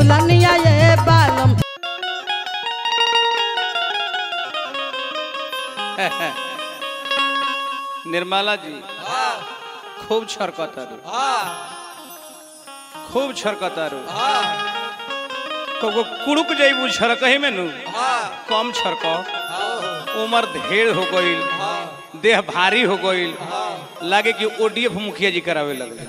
झुलनिया ये बालम निर्मला जी खूब छरकतारू खूब छरकतारू को कुड़ुक जइबू छरकही में नु कम छरक उम्र ढेर हो गईल देह भारी हो गईल लागे कि ओडीएफ मुखिया जी करावे लगले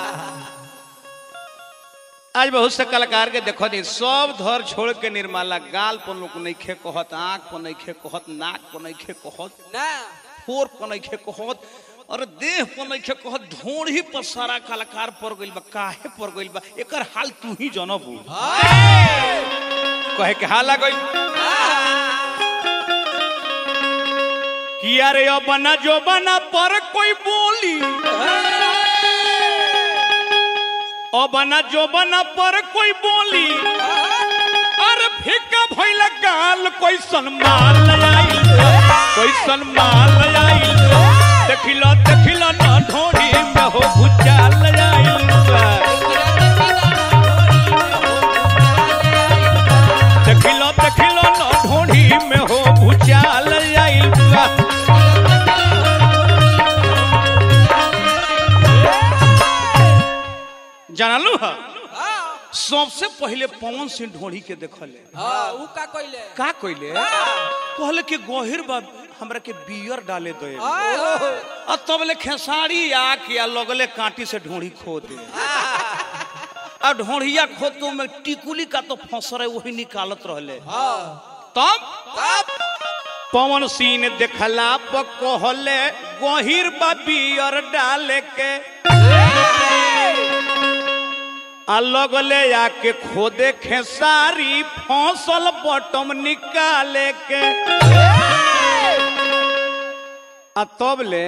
आज बहुत से कलाकार के देखो दी सब धर छोड़ के निर्मला गाल पर लोग नइखे कहत आंख पर नइखे कहत नाक पर नइखे कहत फोर पर नइखे कहत और देह पर नइखे कहत ढोड़ी पर सारा कलाकार पड़ गइल बा काहे पड़ गइल बा एकर हाल तू ही जनबू कहे के हाला गइल किया रे बना जो बना पर कोई बोली ओ बना जो बना पर कोई बोली अरे फीका भइल गाल कोई सनमाल आई कोई सनमाल आई देखिलो देखिलो न ढोड़ी में हो भुचाल आई देखिलो देखिलो न ढोड़ी में हो भुचाल आई जानलू है सबसे पहले पवन सिंह ढोड़ी के देखले का कइले कहले कि गहिर बा हमरा के बियर डाले दे आ तब ले खेसारी आ के आ लगले कांटी से ढोड़ी खो दे आ ढोड़िया खोतो में टिकुली का तो फंसरे वही निकालत रहले तब पवन सिंह ने देखला प कहले गहिर बा बियर डाले के आ लगले आके खोदे खेसारी फसल बटम निकाले के आ तब ले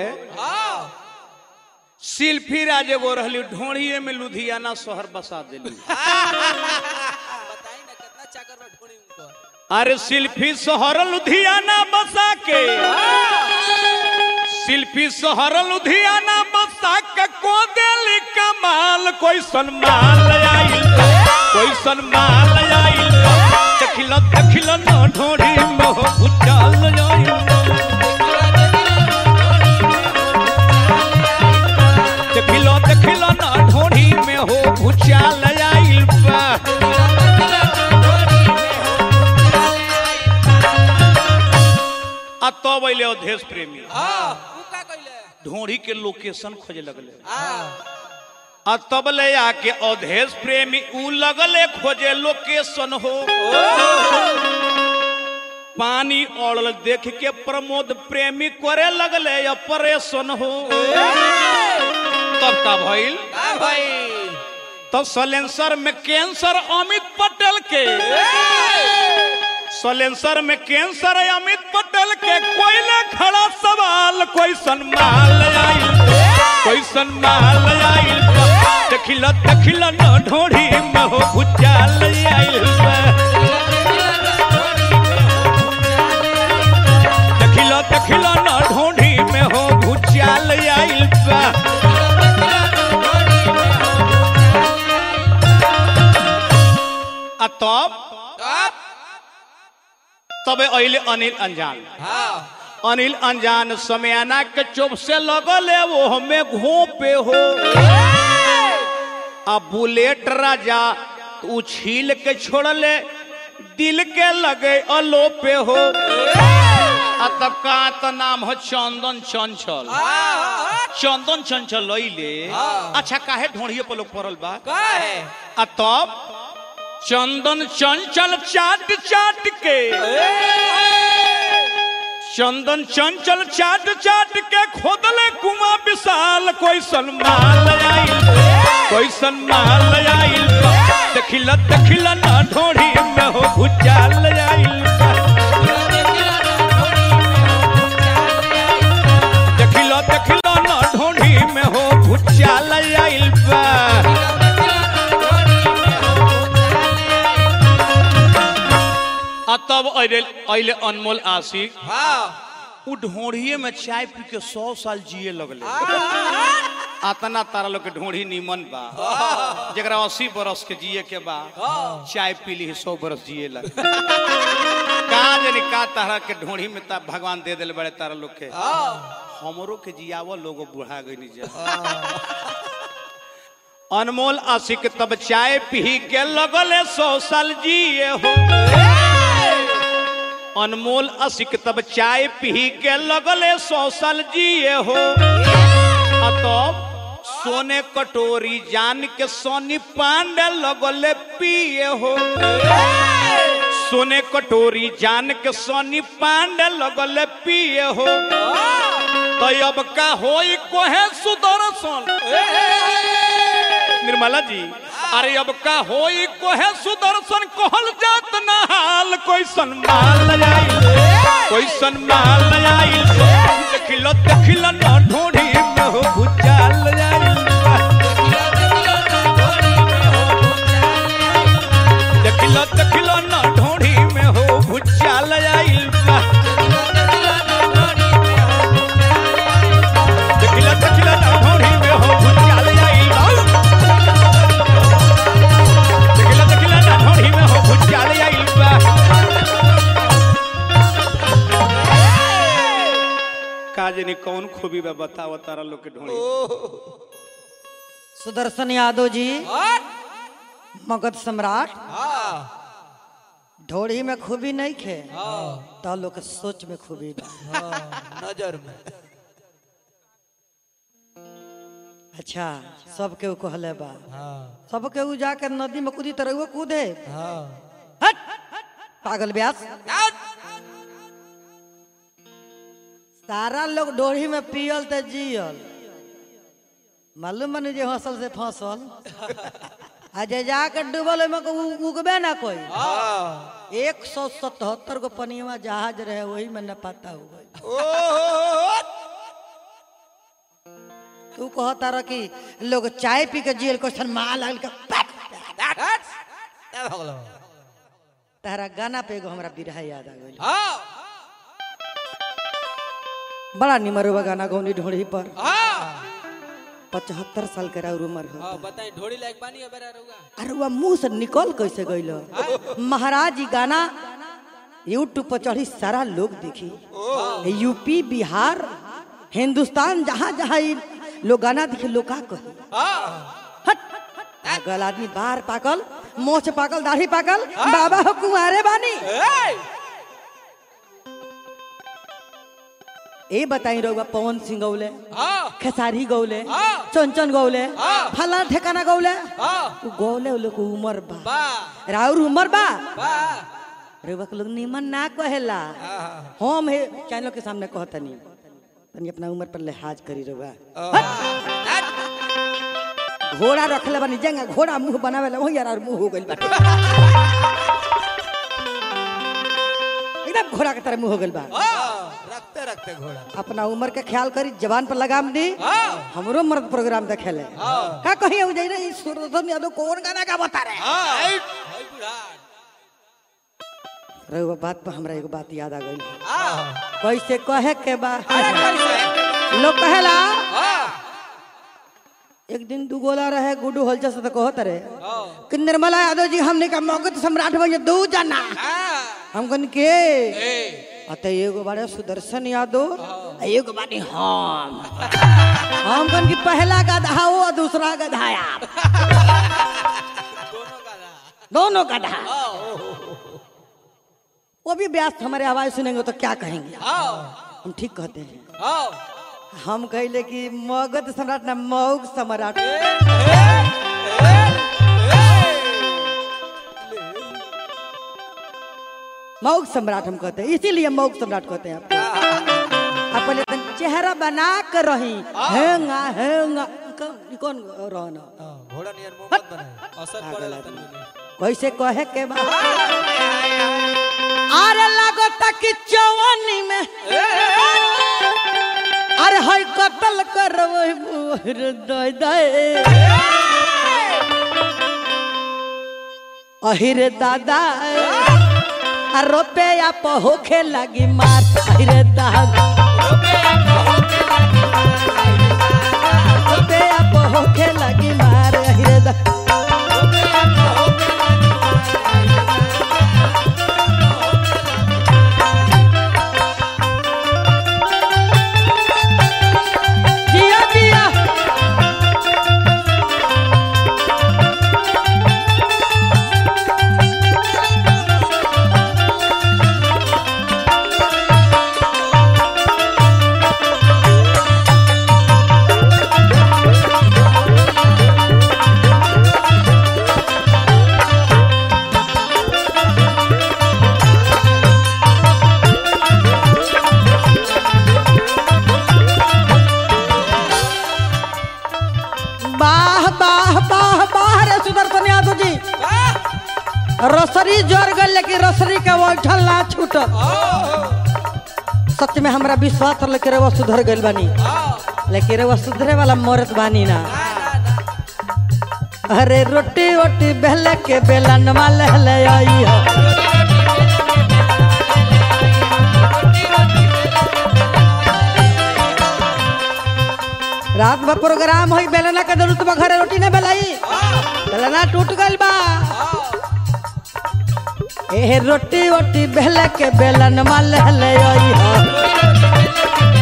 सिल्फी राज एगो रहली ढोड़िए में लुधियाना शहर बसा दिली अरे सिल्फी शहर लुधियाना बसा के शिल्पी शहर लुधियाना बसा के को दिली कमाल कोई सनमाल आई कोई सनमाल आई देखिलो देखिलो न ढोड़ी मोह उचाल आई देखिलो देखिलो न ढोड़ी में हो उचाल आई बा आ तब अइले अवधेश प्रेमी ढोड़ी के लोकेशन खोजे लगले आ तब ले आके अवधेश प्रेमी ऊ लगले खोजे लोकेशन हो पानी औड़ल देख के प्रमोद प्रेमी करे लगले ऑपरेशन हो तब का भइल तो सलेंसर में कैंसर अमित पटेल के सलेंसर में कैंसर है अमित पटेल के कोयले खड़ा सवाल कोई सनमाल आई कोई सनमाल आई देखिला देखिला न ढोड़ी में हो भुचाल आई देखिला देखिला न ढोड़ी में हो भुचाल आई आ तब तबे अइले अनिल अंजान अनिल अनजान समयाना के चुप से लगल है वो हमें घोपे हो अब बुलेट राजा तू छील के छोड़ले दिल के लगे अलोपे हो आ तब का तो नाम हो चंदन चंचल चंदन चंचल लइले अच्छा काहे ढोड़िए पर लोग पड़ल बा आ तब चंदन चंचल चाट चाट के चंदन चंचल चाट चाट के खोदले कुआ विशाल कोई सनमाल आई कोई सनमाल आई देखिला देखिला ना ढोड़ी में हो भुचाल आई देखिला देखिला ना ढोड़ी में हो भुचाल आई बा आ तब अइले अइले अनमोल आशिक उ ढोड़िए में चाय पी के सौ साल जिए लगले अतना तारा लोग के ढोढ़ी नीमन बा जरा अस्सी बरस के जिए के बा चाय पी ली सौ बरस जिए लग का जानी का तारा के ढोढ़ी में ता भगवान दे दिल बड़े तारा लोग के हमरो के जियावो लोगो बुढ़ा गई जा अनमोल आशिक तब चाय पी के लगले सौ साल जिए हो अनमोल आशिक तब चाय पी के लगले सौ साल जिए हो आ तब सोने कटोरी जान के सोनी पांडे लगले पिए हो सोने कटोरी जान के सोनी पांडे लगले पिए हो तो अब का होई कोहे सुदर्शन निर्मला जी अरे अब का होई कोहे सुदर्शन कहल जात ना हाल कोई सनमाल आई कोई सनमाल आई देखिलो देखिलो ना ढोढ़ी में हो भुजाल आई देखिलो देखिलो ना ढोढ़ी में हो भुजाल आई देखिलो देखिलो ना ढोढ़ी में हो भुजाल आई देखिलो देखिलो ना ढोढ़ी में हो भुजाल आई का जानी कौन खूबी बा बताओ तारा लोग के ढोढ़ी सुदर्शन यादव जी मगध सम्राट ढोड़ी में खूबी नहीं खे तो लोग के सोच में खूबी बा नजर में अच्छा सब केहू कहले बा हाँ सब केहू जाके नदी में कूदी तो रहुआ कूदे हाँ हट पागल ब्यास सारा लोग डोरी में पियल ते जियल मालूम बनी जे हंसल से फंसल आ जे जाके डूबल ओहिमे के उ- उगबे ना कोई हाँ एक सौ सतहत्तर गो पनिया जहाज रहे वही में न पता हो गई तू कहता रह कि लोग चाय पी के जियल क्वेश्चन मार लगल के पैक। क्या भगलो तारा गाना पे एगो हमरा बिरहा याद आ गइल हाँ बड़ा निमरुआ गाना गौनी ढोड़ी पर हाँ पचहत्तर साल के राउर उम्र हो हाँ बताई ढोड़ी लायक पानी है बेरा रुगा अरे वह मुंह से निकल कैसे गइल महाराज जी गाना यूट्यूब पर चढ़ी सारा लोग देखी यूपी बिहार हिंदुस्तान जहाँ जहाँ ई लोग गाना देखे लोग का कही हाँ हट पागल आदमी बाहर पाकल मोछ पाकल दाढ़ी पाकल बाबा हो कुंवारे बानी ए! ए बताई रहुआ पवन सिंह गौले हाँ खेसारी गौले हाँ। चंचन गौले हाँ। फला ठेकाना गौले हाँ उ गौले उ लोग के उमर बा बा राउर उमर बा बा रहुआ के लोग निमन ना कहेला हाँ हम हे चैनल के सामने कहतनी तनी अपना उम्र पर लिहाज करी रहुआ हाँ घोड़ा रखले बानी जंगा घोड़ा मुंह बनावेला वही यार मुंह हो गइल बाटे एकदम घोड़ा के तरह मुंह हो गइल बा रखते रखते घोड़ा अपना उम्र के ख्याल करी जवान पर लगाम दी हाँ हमरो मर्द प्रोग्राम देखेले का कहीं हो जाई रे ई सुरधन यादव कौन गाना का बता रहे हाँ हाय बुढ़ा रहुआ बात पर हमरा एगो बात याद आ गइल हाँ कैसे कहे के बा अरे कैसे लोग कहेला हाँ एक दिन दू गोला रहे गुड्डू हलचल से तो कहत रहे हाँ कि निर्मला यादव जी हमने का मगध सम्राट बने दू जना हाँ हम कन के ए अत एगो बारे सुदर्शन यादव आ एगो बानी हम हम कन की पहला गधा हो और दूसरा गधा आप दोनों का रहा दोनों गधा हाँ वो भी व्यस्त हमारे आवाज सुनेंगे तो क्या कहेंगे हाँ हम ठीक कहते हैं हाँ हम कहले कि मगध सम्राट ना मौग सम्राट मौग सम्राट हम कहते हैं इसीलिए मौग सम्राट कहते हैं आपको आप पहले तन चेहरा बना कर रही हेंगा हेंगा कौन कौन रहना हाँ, घोड़ा नियर मुंह मत बनाए असर पड़ेला तनी कैसे कहे के बा अरे लागो तक चौवनी में अरे हई कत्ल करबै मोर दय दय अहिरे दादा आ रुपया पे होखे लगी मार अहिरे दादा रुपया वाह वाह वाह वाह रे सुदर्शन यादव जी रसरी जोर गल लेकिन रसरी के बैठल ना छूटल सच में हमरा विश्वास रहे कि रवा सुधर गइल बानी लेकिन रवा सुधरे वाला मरत बानी ना अरे रोटी रोटी बेल के बेलन वाले ले आई हो रात में प्रोग्राम होई बेलना के जरूरत बा घरे रोटी ना बेलाई बेलना टूट गइल बा ए रोटी रोटी बेल के बेलन वाले ले आई हो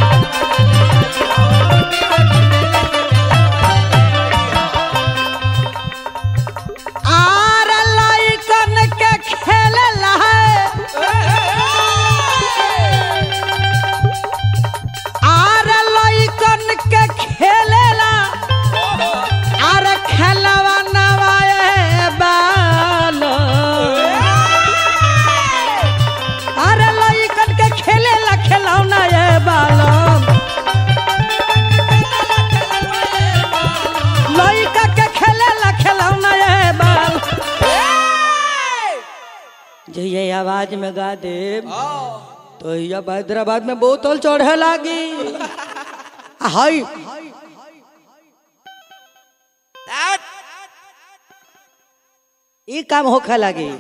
आर लइकन के खेलला है आर लइकन के खेलेला आर खेलवा नवाए बाल आर लइकन के खेलेला खेलौना ये बालम लइका के खेलेला खेलौना ये बाल जइए आवाज में गा देव तो ये हैदराबाद में बोतल चढ़े लागी हाय ई काम होखे लागी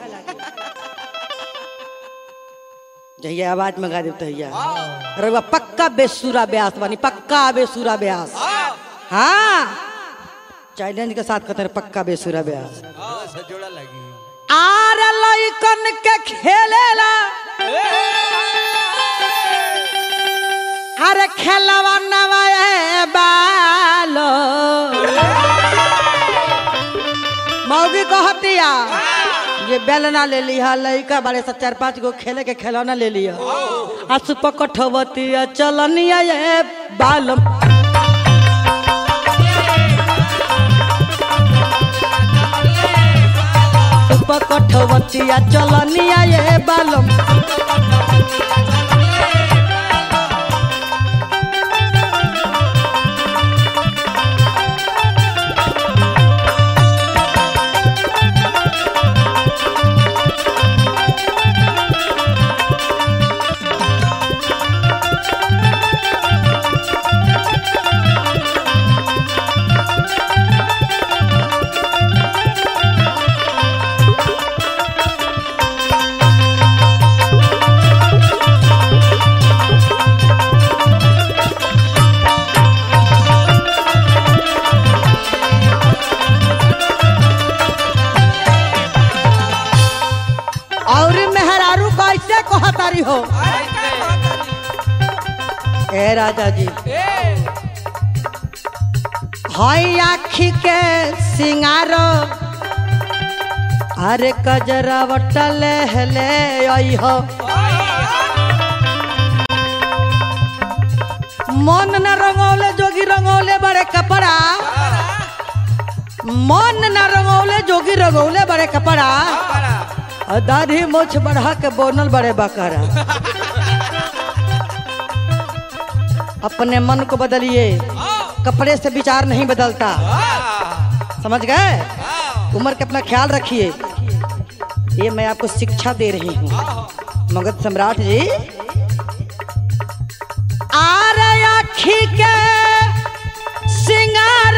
जहिया आवाज में गा देव तहिया अरे बा पक्का बेसुरा ब्यास बानी पक्का बेसुरा ब्यास हाँ चैलेंज के साथ कहते हैं पक्का बेसुरा ब्यास हाँ, से जोड़ा लगी आर लइकन के खेलेला अरे खेलवा नवाए बालो मौगी कहतिया ये बेलना ले लिया लइका बड़े से चार पांच गो खेले के खिलौना ले लिया आ सुप कठवतिया चलनिया ये बालम सुप कठवतिया चलनिया ये बालम और मेहरारू कैसे कहतारी हो ए राजा जी हई आखी के सिंगार अरे कजरा बटले हले आई हो मन न रंगौले जोगी रंगौले बड़े कपड़ा मन न रंगौले जोगी रंगौले बड़े कपड़ा और दाढ़ी मोछ बढ़ा के बोनल बड़े बकरा अपने मन को बदलिए कपड़े से विचार नहीं बदलता समझ गए उम्र के अपना ख्याल रखिए ये मैं आपको शिक्षा दे रही हूँ मगध सम्राट जी आर आखी के सिंगार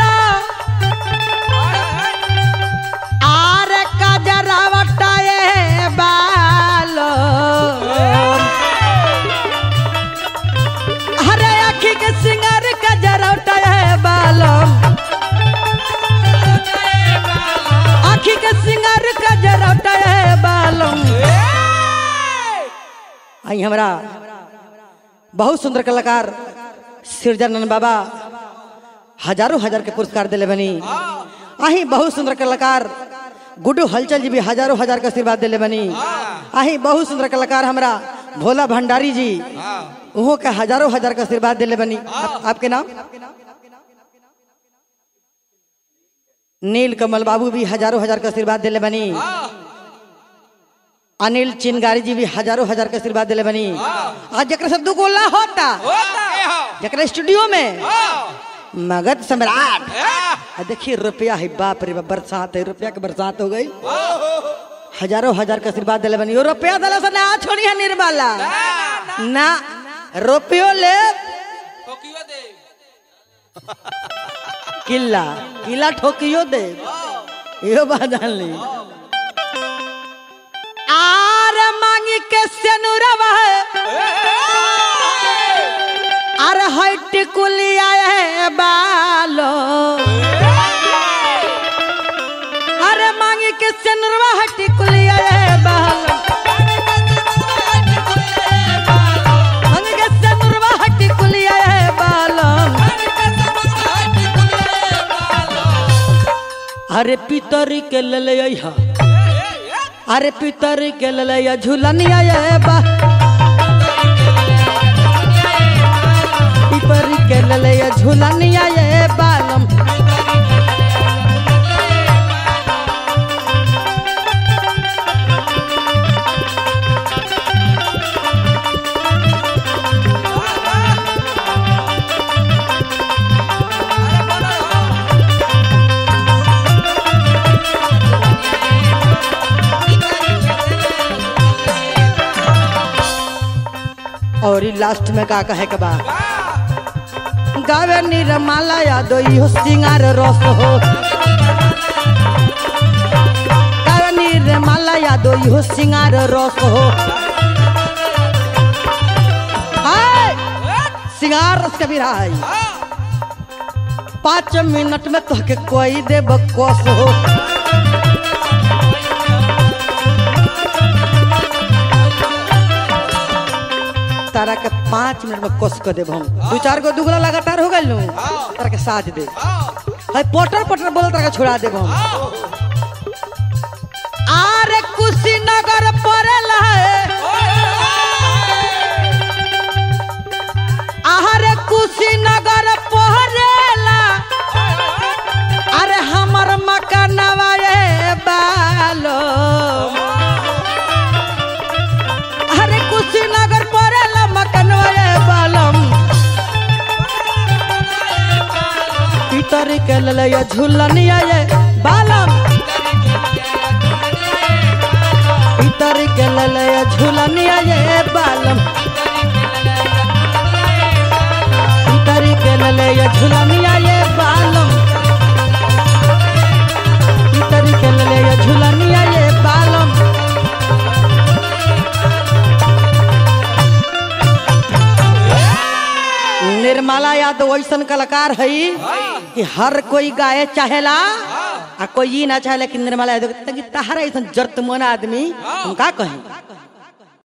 आर कजरावटाए बाल अरे आखी के सिंगार कजरावटाए बाल आखी के सिंगार कजरावटाए बाल आई हमरा बहुत सुंदर कलाकार सिरजानंद बाबा हजारों हजार के पुरस्कार दिले बनी आही बहुत सुंदर कलाकार गुड्डू हलचल जी भी हजारों हजार का आशीर्वाद दिले बनी आही बहुत सुंदर कलाकार हमरा भोला भंडारी जी उहो के हजारों हजार का आशीर्वाद दिले बनी आप, आपके नाम नील कमल बाबू भी हजारों हजार का आशीर्वाद दिले बनी अनिल चिनगारी जी भी हजारों हजार का आशीर्वाद दिले बनी आज जकरा से दू गोला होता जकरा स्टूडियो में मगध सम्राट आ देखिए रुपया है बाप रे बाप बरसात है रुपया के बरसात हो गई हजारों हजार के आशीर्वाद दिले बनी रुपया दिला से ना छोड़ी है निर्मला ना रुपयो ले ठोकियो दे किला किला ठोकियो दे यो बात जान ली आर मांगी के सेनुरवा अरे हट कुलिया है बालो अरे मांगी के सेनुरवा हट कुलिया है बालो मांगी के सेनुरवा हट कुलिया है बालो अरे पितरी के लले हा अरे पितरी के लले झूलनिया ये बा पितरी के लले झूलनिया ये बालम और ई लास्ट में का कहे के बा गावे निरमाला यादो इहो सिंगार रस हो गावे निरमाला यादो इहो सिंगार रस हो हाय सिंगार रस के बिरहा है पाँच मिनट में तोहके कोई देब कोस हो तारा के पाँच मिनट में कोस कर देब हम दू चार गो दुगला लगातार हो गए तारा के साथ दे है पटर पटर बोल तारा के छोड़ा देब हम आरे कुशीनगर पड़ेला है आरे कुशीनगर पड़ेला अरे हमर मकानवा ये बालो अरे कुशीनगर पड़ेला मकानवा ये बालम पितर के ललया झूलनिया ये बालम पितर के ललया झूलनिया ये बालम पितर के ललया झूलनिया ये बालम पितर के ललया झूलनिया ये बालम निर्मला यादव ऐसन कलाकार है कि हर कोई गाए चाहेला आ कोई ई ना चाहेला कि निर्मला यादव तंगी तहरा ऐसन जर्त मन आदमी हम का कहें